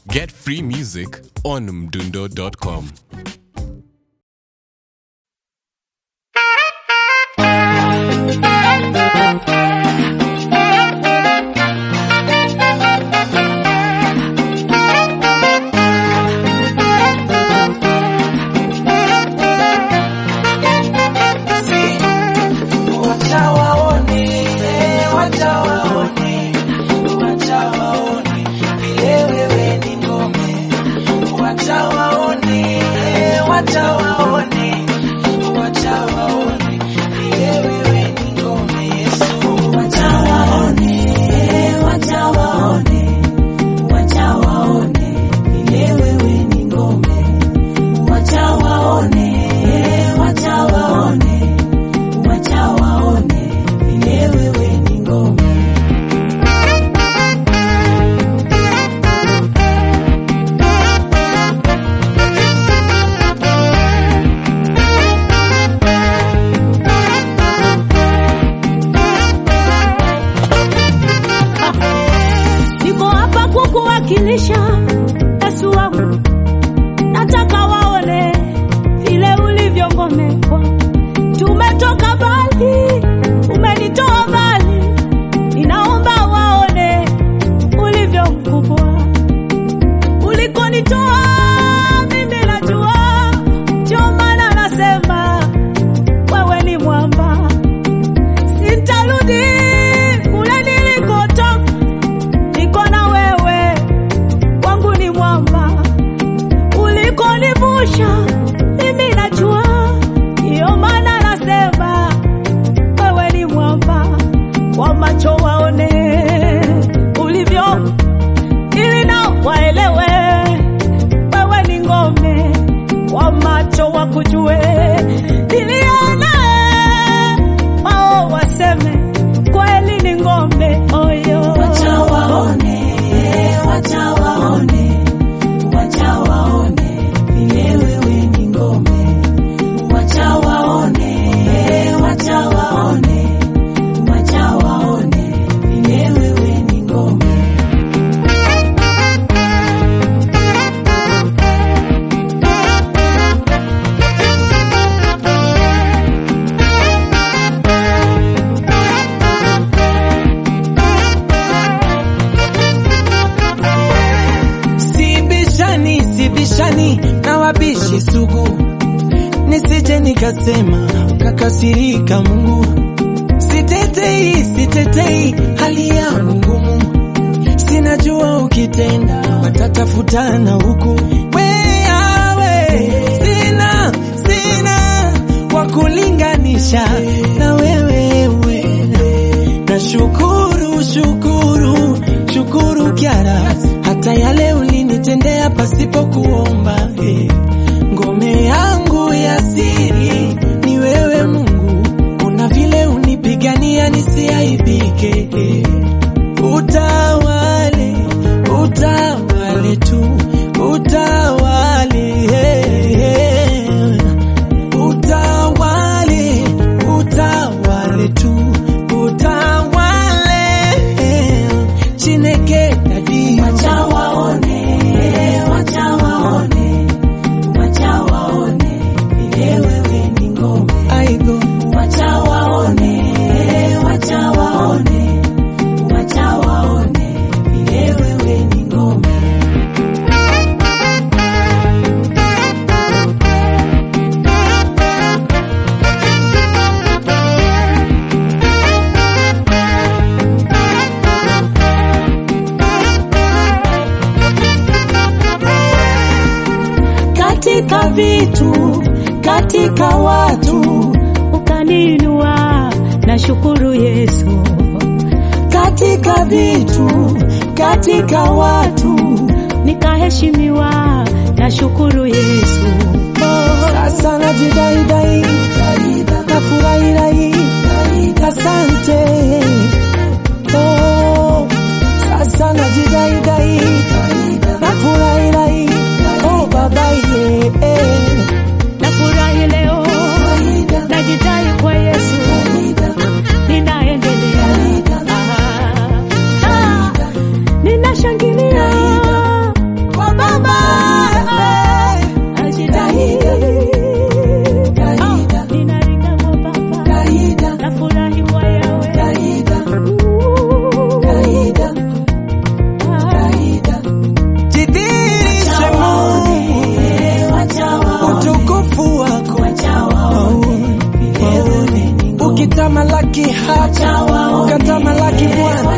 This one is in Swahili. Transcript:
Get free music on mdundo.com. Wacha waone, eh, wacha waone, wacha waone, vile wewe ni ngome. Wacha waone, eh, wacha waone, wacha waone, vile wewe ni ngome. Yesu, wacha waone, eh, wacha waone, wacha waone, vile wewe ni ngome. Wacha waone, eh, wacha waone wacha waone vile wewe ni ngome. Niko hapa kukuwakilisha Yesu wangu, nataka waone vile ulivyo ngome kwangu. Tumetoka mbali, umenitoa mbali, ninaomba waone ulivyo mkubwa ulikonitoa. Mimi najua, ndio maana nasema wewe ni mwamba, sitarudi kule nilikotoka niko na wewe, wangu ni mwamba. Ulikonivusha mimi najua, ndiyo maana nasema wewe ni mwamba. Wa macho waone ulivyo, ili nao waelewe wewe ni ngome. Wa macho wakujue, ilione wao waseme kweli ni ngome oyo. Wacha waone, eh, wacha waone, wacha waone vile wewe ni ngome. Wacha waone, eh, wacha waone, wacha waone vile wewe ni ngome. Sibishani, sibishani na wabishi sugu, nisije nikasema kakasirika Mungu. Sitetei, sitetei hali yangu ngumu, sinajua ukitenda watatafutana huku. Wewe sina, sina wa kulinganisha na wewe, we. na shukuru, shukuru, shukuru Kyara, hata yale ulinitendea pasipo kuomba. eh. Ngome yangu ya siri ni wewe Mungu, kuna vile unipigania nisiaibike. eh. Utawale, utawale tu, utawale eh, eh. Utawale, utawale tu, utawale Chineke dadi Wacha waone, eh, wacha waone, wacha waone vile wewe ni ngome. aigo Wacha waone, eh, wacha waone, wacha waone vile wewe ni ngome. katika vitu, katika watu ukaninua, na shukuru Yesu. Katika vitu, katika watu nikaheshimiwa, na shukuru Yesu. Oh, sasa najidaidai nafurahirai asante oh, sasa najidaidai nafurahirai oh, babaye eh. nafurahi leo, najidai kwa Yesu, ninaendelea Ah, ah, ninashangilia ukitamalaki hapa wacha waone, ukatamalaki Bwana